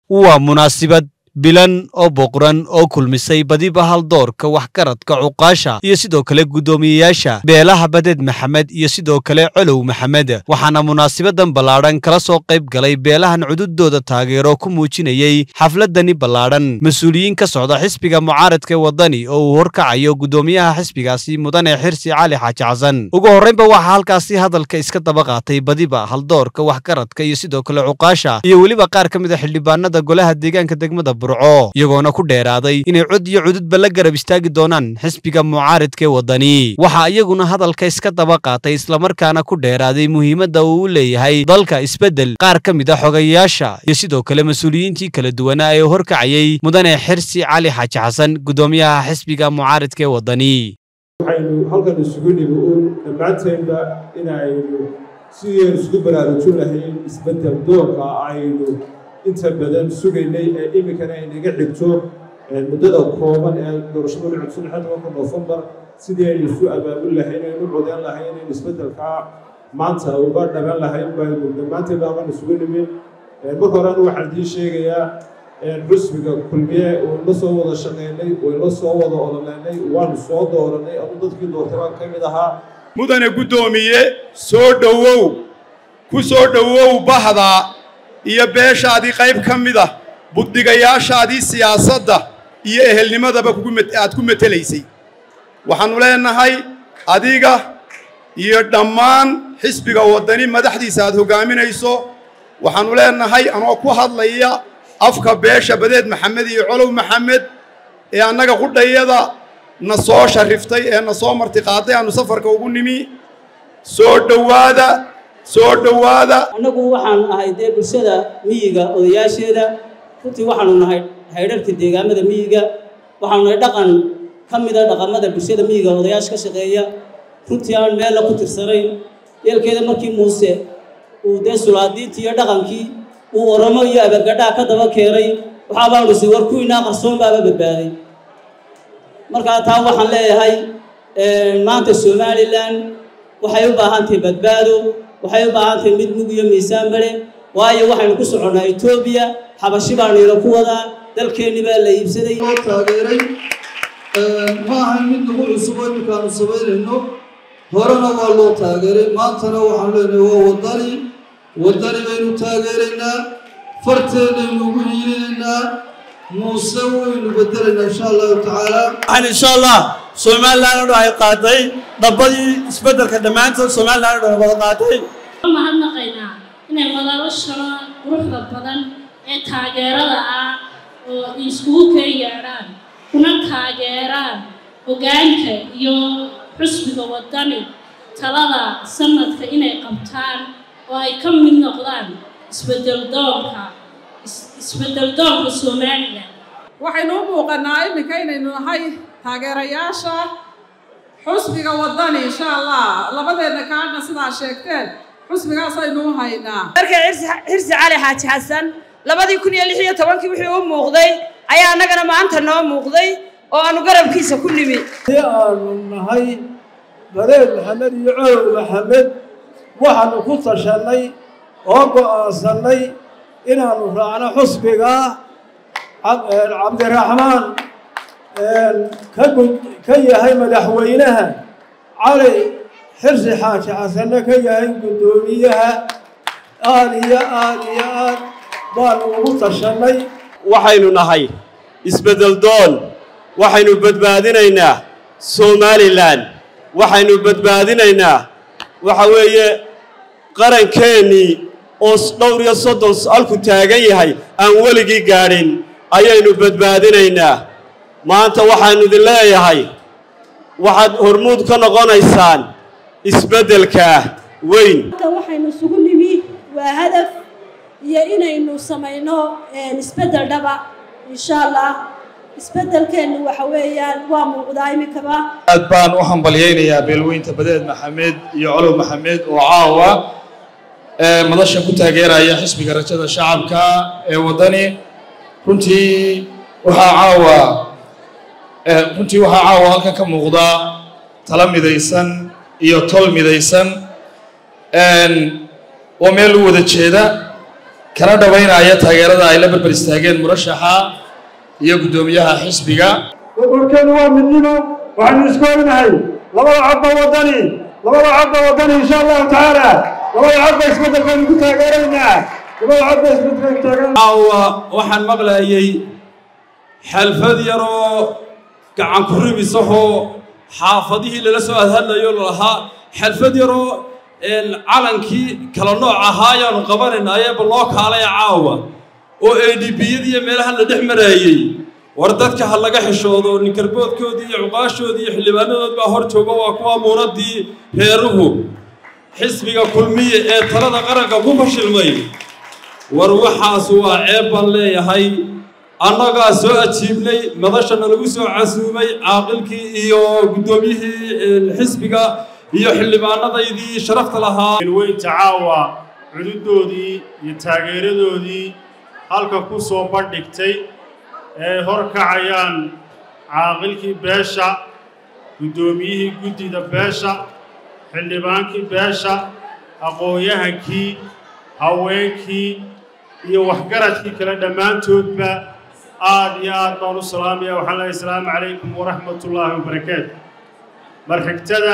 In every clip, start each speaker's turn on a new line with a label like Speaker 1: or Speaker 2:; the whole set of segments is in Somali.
Speaker 1: waa munaasibad bilan oo boqran oo kulmisay badiba haldoorka waxgaradka cuqaasha iyo sidoo kale guddoomiyeyaasha beelaha badeed maxamed iyo sidoo kale colow maxamed waxaana munaasabadan ballaadhan kala soo qayb galay beelahan cududooda taageero ku muujinayey xafladani ballaadhan mas-uuliyiin ka socda xisbiga mucaaradka waddani oo uu horkacayo guddoomiyaha xisbigaasi mudane xirsi cali xaaji xasan ugu horreynba waxaa halkaasi hadalka iska daba qaatay badiba haldoorka waxgaradka iyo sidoo kale cuqaasha iyo weliba qaar ka mid a xildhibaanada golaha deegaanka degmada iyagoona ku dheeraaday inay cod iyo cududba la garab istaagi doonaan xisbiga mucaaridkaee waddani waxaa iyaguna hadalka iska daba qaatay islamarkaana ku dheeraaday muhiimadda uu u leeyahay dalka isbeddel qaar ka mid a xogayaasha iyo sidoo kale mas-uuliyiintii kala duwanaa ee horkacayey mudane xirsi cali xaaji xasan guddoomiyaha xisbiga mucaaridkaee waddani
Speaker 2: waxaynu halkan isugu nimi uun dhammaanteedba inaynu sidaynu isugu baraarujin lahayn isbeddel doorka aynu inta badan sugaynay ee iminkana aynaga xigto muddada kooban ee doorashadu dhicid saddexa tobanka noofembar sidii aynu isu abaabul lahayn aynu codeyn lahayn in isbeddelkaa maanta uga dhaban lahayn baynu dhammaanteed baaban isugu nimin marka horena waxaan idiin sheegayaa xusbiga kulmiye waynu la soo wada shaqaynay waynu la soo wada ololeynay waanu soo dooranay adu dadkii doortay baan ka mid ahaa
Speaker 3: mudane guddoomiye soo dhowow ku soo dhowow bahda iyo beeshaadii qayb ka mid ah buddigayaashaadii siyaasadda iyo ehelnimadaba aad ku metelaysay waxaannu leenahay adiga iyo dhammaan xisbiga waddani madaxdiisa aad hoggaaminayso waxaannu leenahay anoo ku hadlaya afka beesha badeed maxamed iyo colow maxamed ee annaga qudhayada na soo shariftay ee na soo martiqaaday aannu safarka ugu nimi soo dhowaada soo dhowaada
Speaker 4: annagu waxaan ahay dee bulshada miyiga odayaasheeda runtii waxaanu nahay haydharka deegaamada miyiga waxaanu nahay dhaqan ka mida dhaqamada bulshada miyiga odayaasha ka shaqeeya runtii aan meella ku tirsanayn yeelkeeda markii muuse uu dee sulaadiintii iyo dhaqankii uu oramo iyo abagadhaa ka daba keenay waxaa baanu si war kuwiinaa qarsoon baaba badbaaday markaa taa waxaan leeyahay maanta somalilan waxay u baahan tahay badbaado waxay u baahan tahay mid mug iyo miisaan bale waayo waxaynu ku soconnaa etoobiya xabashi baanayna ku wadaa dalkeenni baa la iibsaday
Speaker 5: loo taageeray ma ahayn mid nagu cusub oo iminkaanu samaynayno horena waa loo taageeray maantana waxaan leenahay waa waddani waddani baynu taageeraynaa farteennaynu ugu hiilinaynaa muuse waynu bedelaynaa insha allahu tacaala
Speaker 6: waxaan insha allah somalilan o dhan ay qaaday dhabbadii isbeddelka dhammaantood somalilan o dhan wada qaaday
Speaker 7: mahadnaqaynaa inay madalashana quruxda badan ee taageerada ah oo iskugu keen yeedhaan kuna taageeraan hoggaanka iyo xusbiga waddani talada sanadka inay qabtaan oo ay ka mid noqdaan isbeddeldoonka isbeddeldoonka somalilan
Speaker 8: waxaynu u muuqannaa iminka inaynu nahay taageerayaasha xusbiga waddani insha allah labadeenna kaadna sidaa sheegteen xusbigaasaynu u haynaa
Speaker 9: markay xirsi cali xaaji xasan labadii kun iyo lix iyo tobankii wixii u muuqday ayaa annagana maanta noo muuqday oo aanu garabkiisa ku nimi
Speaker 10: si aanu nahay bareed maxamed iyo colow maxamed waxaanu ku tashannay oo go'aansannay inaannu raacno xusbiga cabdiraxmaan ka yahay madaxweynaha cali xirsi xaaji xasanna ka yahay guddoomiyaha aad iyo aad iyo aad baanu ugu tashannay
Speaker 6: waxaynu nahay isbeddel doon waxaynu badbaadinaynaa somalilan waxaynu badbaadinaynaa waxa weeye qarankeenii oo dhowr iyo soddon halku taagan yahay aan weligii gaadhin ayaynu badbaadinaynaa maanta waxaannu idin leeyahay waxaad hormuud ka noqonaysaan isbeddelkaa weyn
Speaker 11: waxaynu isugu nimi waa hadaf iyo inaynu samayno isbeddel dhaba insha allah isbeddelkeennu waxa weeyaan waa muuqdaa iminkaba
Speaker 12: aad baan u hambalyaynayaa beelweynta badeed maxamed iyo colow maxamed oo caawa madashan ku taageeraya xisbiga rajada shacabka ee waddani runtii waxaa caawa runtii waxaa caawa halkan ka muuqda tala midaysan iyo tol midaysan oo meel u wada jeeda kana dhabaynaya taageerada ay la berber istaageen murashaxa iyo guddoomiyaha xisbiga
Speaker 13: warkeenu waa midnimo waxaynu isku ognahay labada codba waddani labada codba waddani insha allahu tacaala labada codba isbeddelkaynu ku taageeraynaa labada codba isbeddelkaynu taageeraynaa
Speaker 14: caawa waxaan maqlayay xalfad yaroo gacan ku ribisahoo xaafadihii lala soo hadhadlayo lalahaa xalfad yaroo calankii kala nooc ahaa ayaanu qabanaynaayee bal loo kaalaya caawa oo a d biyadii iyo meelaha la dhex maraayey war dadka ha laga xishoodo ninkarboodkoodii iyo cuqaashoodii iyo xildhibaanadood baa hor jooga waa kuwa muunadii reeruhu xisbiga kulmiye ee talada qaranka ku fashilmay war waxaas waa ceeb baan leeyahay annagaa soo ajiibnay madashana lagu soo casuumay caaqilkii iyo guddoomiyihii xisbiga iyo xildhibaanadaydii sharafta lahaa
Speaker 13: weynta caawa cududoodii iyo taageeradoodii halka ku soo bandhigtay ee hor kacayaan caaqilkii beesha guddoomiyihii guddida beesha xildhibaankii beesha aqoon-yahankii haweenkii iyo waxgaradkii kale dhammaantoodba aad iyo aad baan u salaamaya waxaan leehay asalaamu calaykum waraxmatullaahi wabarakaatu marxigtada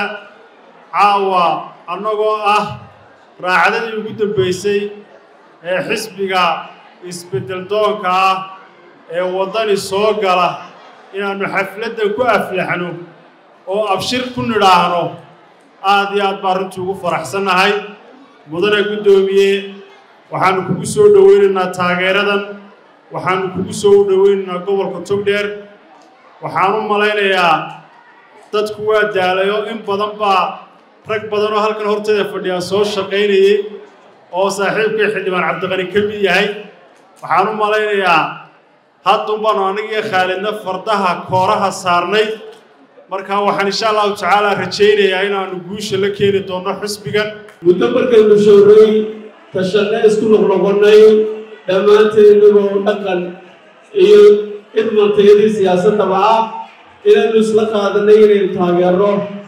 Speaker 13: caawa annagoo ah raacdadii ugu dambaysay ee xisbiga isbeddel doonka ah ee waddani soo gala inaannu xafladdan ku aflaxno oo abshir ku nidhaahno aad iyo aad baan runtii ugu faraxsannahay mudane guddoomiye waxaannu kugu soo dhowaynaynaa taageeradan waxaannu kugu soo dhowaynaynaa gobolka togdheer waxaan u malaynayaa dadku waa daalayo in badan baa rag badan oo halkan horteeda fadhiyaa soo shaqaynayey oo saaxiibkay xildhibaan cabdiqani ka mid yahay waxaan u malaynayaa haddun baanu anigiyo khaalidna fardaha kooraha saarnay markaa waxaan insha allahu tacaala rajaynayaa inaannu guusha la keeni doonno xisbigan
Speaker 10: muddo markaynu showray tashanne isku noqnoqonnay dhammaanteen inagoo dhaqan iyo idmantayadii siyaasaddaba ah inaynu isla qaadanay inaynu taageerno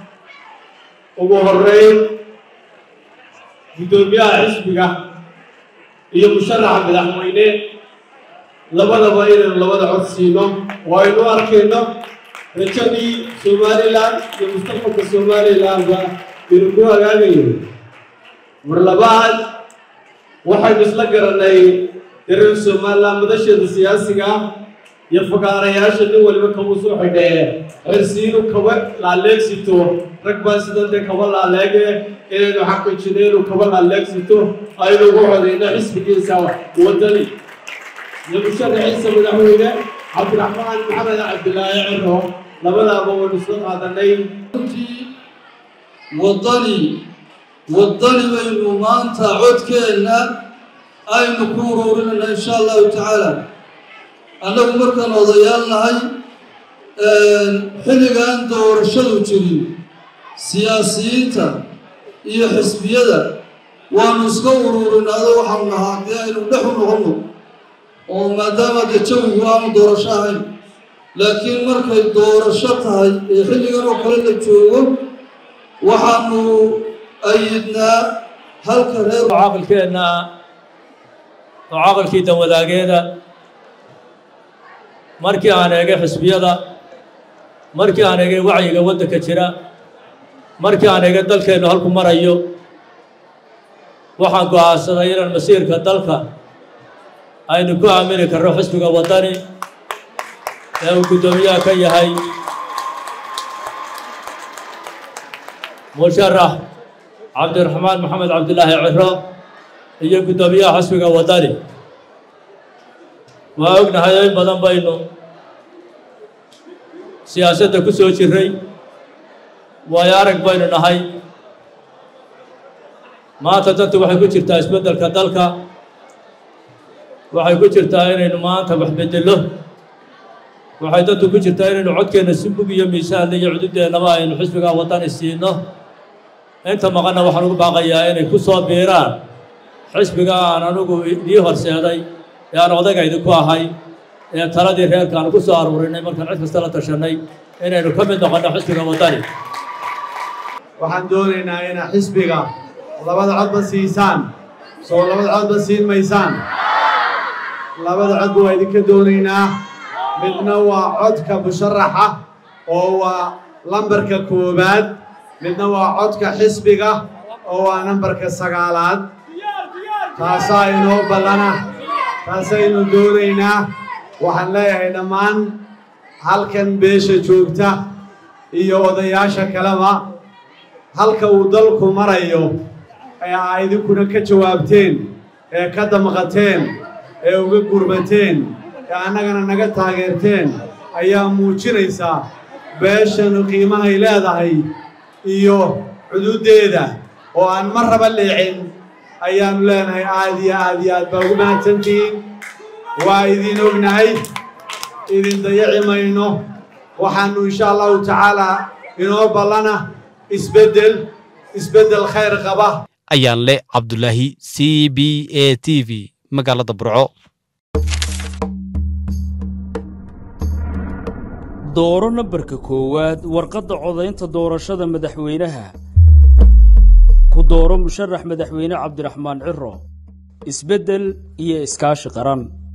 Speaker 10: ugu horreyn guddoomiyaha xisbiga iyo musharaxa madaxweyne labadaba inaynu labada cod siino oo aynu arkayno rajadii somalilan iyo mustaqbalka somalilanba inuu ku hagaagayo mar labaad waxaynu isla garannay dareer somalilan madasheeda siyaasiga ah iyo fakaarayaasha nin waliba kabuu soo xidhee xirsiinu kaba laaleegsito rag baa sidan dee kaba laaleege inaynu xaqijino inuu kaba laaleegsito aynu ugu codayno xisbigiisa waddani iyo musharaxiisa madaxweyne cabdiraxmaan maxamed cabdilaahi ciro labadaaba waynu isla qaadanay
Speaker 5: waddani waddani baynu maanta codkeenna aynu ku ururinayna insha allahu tacaala annagu markaan odayaal nahay xilligaan doorashadu jirin siyaasiyiinta iyo xisbiyada waanu iska ururinaado waxaanu nahaa haddii aynu dhex u noqonno oo maadaama dee jawigu aanu doorasho ahayn laakiin markay doorasho tahay ee xilligan oo kale la joogo waxaanu ayidnaa halka reer
Speaker 15: caaqilkeenna oo caaqilkii danwadaageeda markii aan eegay xisbiyada markii aan eegay wacyiga waddanka jira markii aan eegay dalkeennu halku marayo waxaan go'aansaday inaan masiirka dalka aynu ku aamini karno xisbiga waddani ee uu guddoomiyaha ka yahay musharax cabdiraxmaan maxamed cabdilaahi ciro iyo guddoomiyaha xisbiga waddani waa ognahay in badan baynu siyaasadda ku soo jirray waayo arag baynu nahay maanta dantu waxay ku jirtaa isbeddelka dalka waxay ku jirtaa inaynu maanta wax beddello waxay dantu ku jirtaa inaynu codkeenna si bug iyo miisaanle iyo cududeennaba aynu xisbiga waddani siino inta maqanna waxaan ugu baaqayaa inay ku soo biiraan xisbiga aan anugu idii horseeday ee aan odagaydi ku ahay ee taladii reerka aan ku soo aruurinay markaan cid kasta la tashanay inaynu ka mid noqonno xisbiga waddani
Speaker 10: waxaan doonaynaa inaa xisbiga labada codba siisaan soo labada codba siin maysaan labada codba waa idinka doonaynaa midna waa codka musharaxa oo waa lambarka koowaad midna waa codka xisbiga oo waa nambarka sagaalaad taasaa inoo ballana taasaynu doonaynaa waxaan leeyahay dhammaan halkan beesha joogta iyo odayaasha kaleba halka uu dalku marayo ee aa idinkuna ka jawaabteen ee ka damqateen ee uga gurbateen ee annagana naga taageerteen ayaa muujinaysaa beeshanu qiimahay leedahay iyo cududdeeda oo aan mar raba leecin ayaannu leenahay aad iyo aad iyo aad baa ugu mahadsantihiin waa idin ognahay idin dayaci mayno waxaannu insha allahu tacaalaa inoo ballana isbeddel isbeddel khayr qaba
Speaker 1: ayaan leh cabdulaahi c b a t v magaalada burco
Speaker 16: dooro nambarka koowaad warqadda codaynta doorashada madaxweynaha ku dooro musharax madaxweyne cabdiraxmaan ciro isbeddel iyo iskaashi qaran